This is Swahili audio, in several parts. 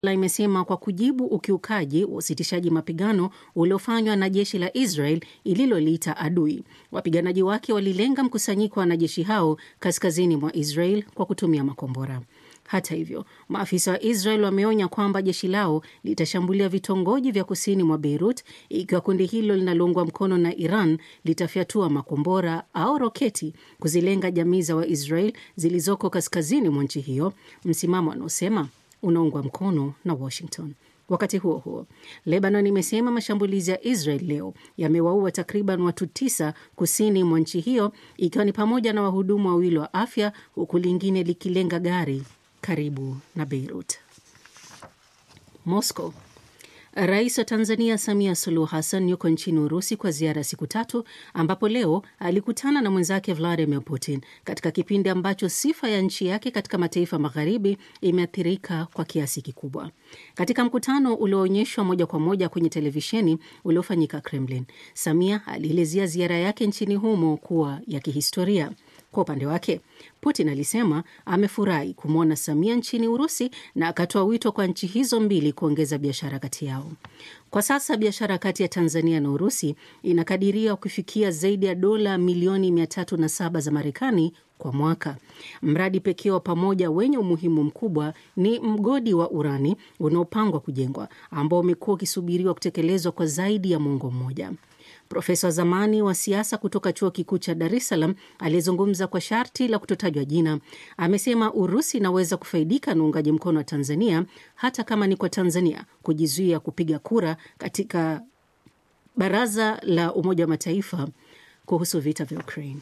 imesema kwa kujibu ukiukaji wa usitishaji mapigano uliofanywa na jeshi la Israel ililoliita adui. Wapiganaji wake walilenga mkusanyiko wa wanajeshi hao kaskazini mwa Israel kwa kutumia makombora. Hata hivyo, maafisa wa Israel wameonya kwamba jeshi lao litashambulia vitongoji vya kusini mwa Beirut ikiwa kundi hilo linaloungwa mkono na Iran litafyatua makombora au roketi kuzilenga jamii za Waisrael zilizoko kaskazini mwa nchi hiyo, msimamo wanaosema unaungwa mkono na Washington. Wakati huo huo, Lebanon imesema mashambulizi ya Israel leo yamewaua takriban watu tisa kusini mwa nchi hiyo, ikiwa ni pamoja na wahudumu wawili wa afya, huku lingine likilenga gari karibu na Beirut. Moscow. Rais wa Tanzania Samia Suluhu Hassan yuko nchini Urusi kwa ziara ya siku tatu, ambapo leo alikutana na mwenzake Vladimir Putin katika kipindi ambacho sifa ya nchi yake katika mataifa magharibi imeathirika kwa kiasi kikubwa. Katika mkutano ulioonyeshwa moja kwa moja kwenye televisheni uliofanyika Kremlin, Samia alielezea ziara yake nchini humo kuwa ya kihistoria. Kwa upande wake Putin alisema amefurahi kumwona Samia nchini Urusi na akatoa wito kwa nchi hizo mbili kuongeza biashara kati yao. Kwa sasa biashara kati ya Tanzania na Urusi inakadiriwa kufikia zaidi ya dola milioni 307 za Marekani kwa mwaka. Mradi pekee wa pamoja wenye umuhimu mkubwa ni mgodi wa urani unaopangwa kujengwa ambao umekuwa ukisubiriwa kutekelezwa kwa zaidi ya mwongo mmoja. Profesa wa zamani wa siasa kutoka chuo kikuu cha Dar es Salaam aliyezungumza kwa sharti la kutotajwa jina amesema Urusi inaweza kufaidika na uungaji mkono wa Tanzania hata kama ni kwa Tanzania kujizuia kupiga kura katika Baraza la Umoja wa Mataifa kuhusu vita vya Ukraine.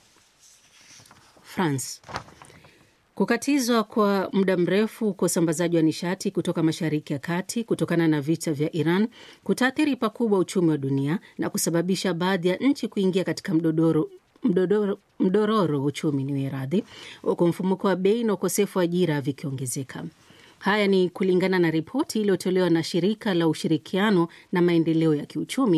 France. Kukatizwa kwa muda mrefu kwa usambazaji wa nishati kutoka Mashariki ya Kati kutokana na vita vya Iran kutaathiri pakubwa uchumi wa dunia na kusababisha baadhi ya nchi kuingia katika mdodoro mdodoro, mdororo uchumi ni radhi, huku mfumuko wa bei na ukosefu wa ajira vikiongezeka. Haya ni kulingana na ripoti iliyotolewa na shirika la ushirikiano na maendeleo ya kiuchumi